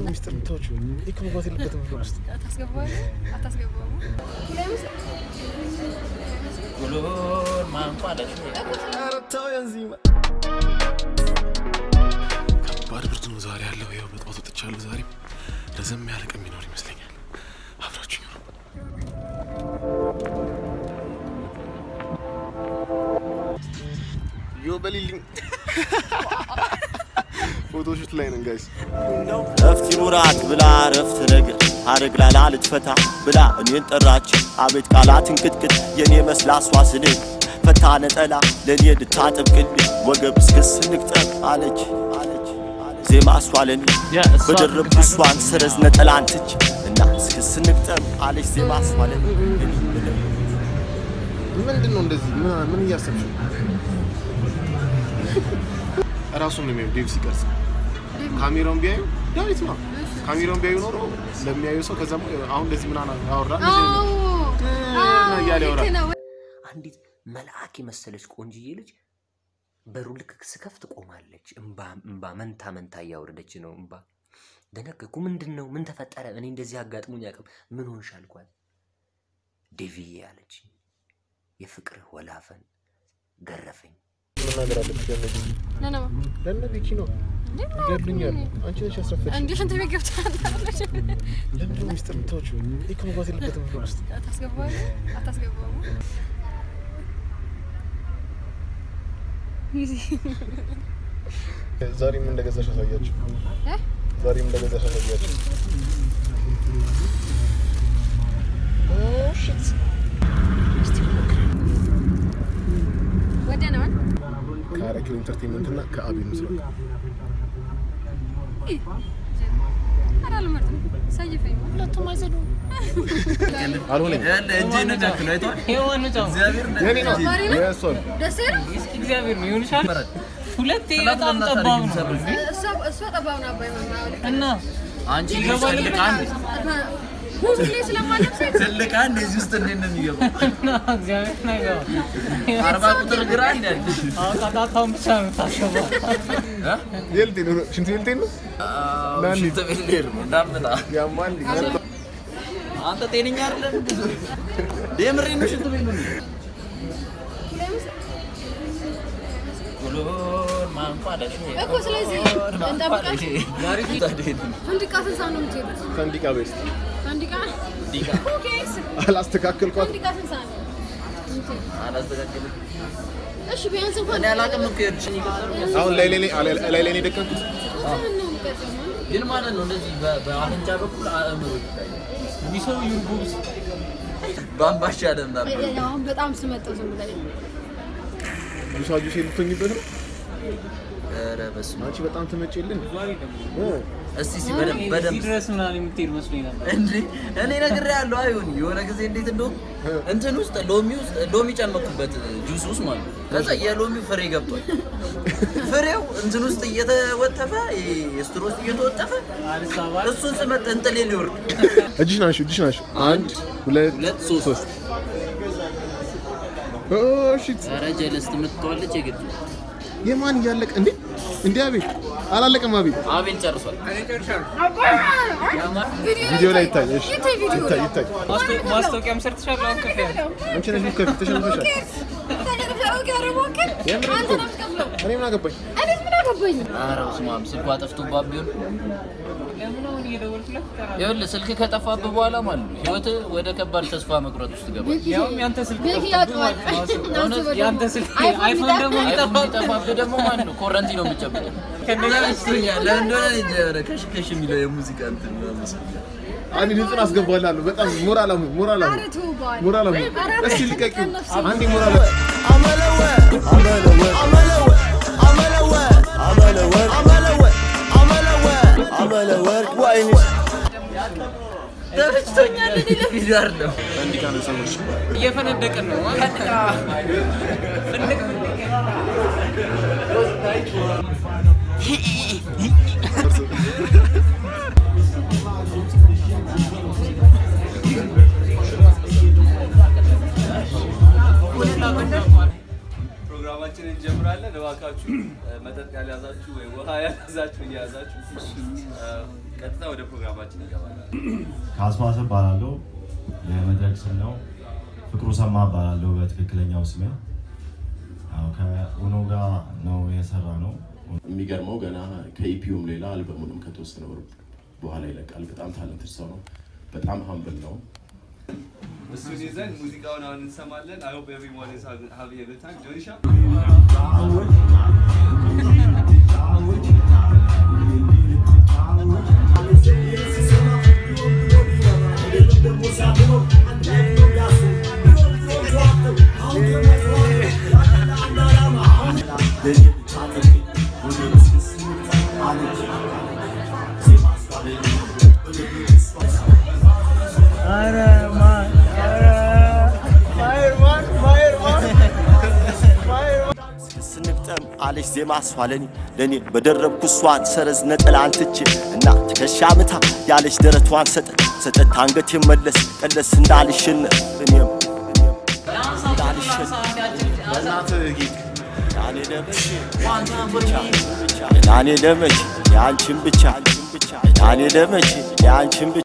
ሚስጥር የምታወጪው? ይህ እኮ መግባት የለበትም ብሎ ውስጥ አታስገባዋለህ? አታስገባውም? ጉሎን ማንቋለሽ ኧረ ተው ያንዚማ ከባድ ብርድ ነው ዛሬ ያለው። ያው በጠዋት ወጥቻለሁ። ዛሬም ረዘም ያለ ቀን የሚኖር ይመስለኛል። አብራችሁኝ ነው። ዮ በሊልኝ ፎቶሾት ላይ ነን ጋይስ። ረፍት ይኑራት ብላ ረፍት ነገር ሀረግ ላላ ልትፈታ ብላ እኔን ጠራች። አቤት ቃላት እንቅጥቅጥ የኔ መስላ እሷ ስንል ፈታ ነጠላ ለእኔ ልታጠብቅልኝ ወገብ እስክስ ንቅጠብ አለች ዜማ እሷ ለኔ በደረብ እሷን ሰረዝ ነጠላ አንትች እና እስክስ ንቅጠብ አለች ዜማ እሷ ለኔ እኔ ብለው ምንድን ነው እንደዚህ? ምን- ምን እያሰብሽ ነው? እራሱን ነው የሚያዩ ዴቭ ሲቀርጽ ካሜራውን ቢያዩ ዳዊት ነው። ካሜራውን ቢያዩ ኖሮ ለሚያዩ ሰው ከዛ አሁን እንደዚህ ምናምን አወራ እንደዚህ ነው አዎ፣ እያለ ያወራል። ልክ ነው። አንዲት መልአክ የመሰለች ቆንጅዬ ልጅ በሩ ልክ ስከፍት ቆማለች። እምባ እምባ መንታ መንታ እያወረደች ነው እምባ። ደነገኩ። ምንድን ነው? ምን ተፈጠረ? እኔ እንደዚህ አጋጥሞኝ አያውቅም። ምን ሆንሽ አልኳት። ዴቪዬ አለች። የፍቅርህ ወላፈን ገረፈኝ። መናገር አለብሽ ለነዚህ ነነማ ለነዚህ ኪኖ ይገድሉኛል። አንቺ ነሽ ያስረፈች። እንዲህ ሽንት ቤት ገብታ አለች። ለምንድን ነው ሚስጥር የምታወጪው? ይህ እኮ መግባት የለበትም ብሎ ውስጥ አታስገባዋለህ? አታስገባውም? ዛሬም እንደገዛሽ አሳያችሁ። እ? ዛሬም እንደገዛሽ አሳያችሁ። ኦ ሽት ወደ ነው ከአረኪው ኢንተርቴንመንት እና ከአቤል ምስራቅ ኧረ አልመርጥም። ሰይፈኝ ሁለቱም አይዘዱም። አልሆነም። እጅ ነው ያክለው አይቷል የሆነ ጫማ እግዚአብሔር የኔ ነው ዛሬ ነው? የእሷ ነው። ደስ ይላል። እስኪ እግዚአብሔር ነው ይሆንሻል። ሁለቴ ስላት በጣም ለምን ጠባብ አታደርጊም ነው ሰብር? እሷ እሷ ጠባብ ነው አባይ መማል እና አንቺ ትልቅ አንድ ሁሌ ስለማለብስ ትልቅ አንድ እዚህ ውስጥ እንዴት ነው የሚገባው? እና እግዚአብሔር ነው አይገባም። አርባ ቁጥር ግራ አንድ ያለሽ አውቃጣታውን ብቻ ነው የምታስገባው። የልቴ ነው ሽንት የልቴ ነው ናኒ። ሽንት ቤት ልሄድ ነው እንዳመጣ ያማል አንተ ጤነኛ አይደለም። የምሬን ነው። ሽንት ቤት ነው ጉሎን ማንቋለሽ እኮ ስለዚህ እንጠብቃት። ዛሬ ፈንዲቃ ስንት ሰዓት ነው የምትሄዱት? ፈንዲቃ ቤስት ፈንዲቃ ዲቃ ኦኬስ። አላስተካከልኳት። ፈንዲቃ ስንት ሰዓት ነው የምትሄዱት? አላስተካከልም። እሺ ቢያንስ እንኳን እኔ አላውቅም እኮ የሄድሽ አሁን ላይ ላይ ላይ ላይ ነው የደቀንኩት። ጡትህን ነው የሚቀጥለው ማለት ግን ማለት ነው እንደዚህ በ- በአፍንጫ በኩል አእምሮ ይታያል። ቢሰው ዩርቡብስ በአምባሻ ደም ዳር ነው። አሁን በጣም ስመጠው ዝም ብለህ ጁሳ ጁስ የልትሆኝበት ነው። ኧረ በስመ አብ። አንቺ በጣም ትመጪልን። እስቲ እስቲ በደንብ በደንብ እዚህ ድረስ ምናምን የምትሄድ መስሎኝ ነበር። እንዴ እኔ ነግሬሃለሁ። አይሆን የሆነ ጊዜ እንዴት እንደውም እንትን ውስጥ ሎሚ ውስጥ ሎሚ ጨመኩበት ጁስ ውስጥ ማለት ነው። ከዛ የሎሚው ፍሬ ገብቷል። ፍሬው እንትን ውስጥ እየተወተፈ የስትሮ ውስጥ እየተወጠፈ አልሳባል እሱን ስመጥ እንጥሌ ሊወርድ እጅሽ ናሽ እጅሽ ናሽ። አንድ ሁለት ሁለት ሶስት ሶስት። ኦ ሺት ኧረ ጀለስ ትምትተዋለች የግድ የማን እያለቀ እንዴ? እንዴ አቤል አላለቀም። አቤል አቤል ጨርሷል። ቪዲዮ ላይ ይታይ። እሺ ይታይ ቪዲዮ ይታይ ላይ። ይታይ። ማስታወ- ማስታወቂያም ሰርተሻል። አሁን ከፍ ያለ አንቺ ነሽ ከፊት ተሸንፈሻል። የምር አንተ እኮ ነው የምትከፍለው። እኔ ምን አገባኝ? እኔስ ምን አገባኝ? ኧረ በስመ አብ ስልኳ ጠፍቶባት ቢሆን ለምን አሁን እየደወልኩለት ትጠራለህ? ይኸውልህ ስልክ ከጠፋብህ በኋላ ማለት ነው ህይወትህ ወደ ከባድ ተስፋ መቁረጥ ውስጥ ገባል። ቤኪ ያውም ያንተ ስልክ ቤኪ ጠፍቶብህ ያውቀዋል። ማለት ነው። እውነት ያንተ ስልክ አይፎን አይፎን ደግሞ ቢጠፋ- አይፎን ቢጠፋብህ ደግሞ ማለት ነው ኮረንቲ ነው የምትጨብጠው። ከእንደኛ ይመስለኛል ለምን እንደሆነ እንጃ ኧረ ከሽ ከሽ የሚለው የሙዚቃ እንትን ነው መሰለኝ። አንድ ድምፅን አስገባላለሁ። በጣም ሞራል አሙ ሞራል አሙ ኧረ ተው በኋላ። ሞራል አሙ ኧረ እስኪ ልቀቂው። ከነፍሴ አንዴ ሞራል አሙ ተመችቶኛል እኔ ለቪዲዮ አይደለም። ፈንዲቃ ነው ሰዎች እየፈነደቅን ነው። ፍንድቅ ፍንድቅ ፕሮግራማችንን እንጀምራለን። እባካችሁ እ፣ መጠጥ ያልያዛችሁ ወይ ውሃ ያልያዛችሁ እየያዛችሁ እ፣ ቀጥታ ወደ ፕሮግራማችን እንገባለን። ከአስማሰ እባላለሁ። የመድረክ ስም ነው። ፍቅሩ ሰማ እባላለሁ በትክክለኛው ስሜ። ያው ከኡኖ ጋር ነው የሰራ ነው። የሚገርመው ገና ከኢፒዩም ሌላ አልበሙንም ከተወሰነ ወር በኋላ ይለቃል። በጣም ታለንትድ ሰው ነው። በጣም ሀምብል ነው። እሱን ይዘን ሙዚቃውን አሁን እንሰማለን። አይ ሆፕ ኤቭሪዋን ኢዝ ሃቪንግ ኤ ጉድ ታይም። ጆኒሻ ስንግጠም አለች ዜማ አስፋለኒ ለእኔ በደረብኩ እሷን ሰረዝ ነጠላ አንትቼ እና ትከሻ ምታ ያለች ደረቷን ሰጠት ሰጠት አንገት መለስ ቀለስ እንዳልሸነፍ እኔም እኔም እንዳልሸነፍ በእናትህ ጌጥ ያኔ ለመቼ ያኔ ለመቼ የአንቺን ብቻ ያኔ ለመቼ የአንቺን ብቻ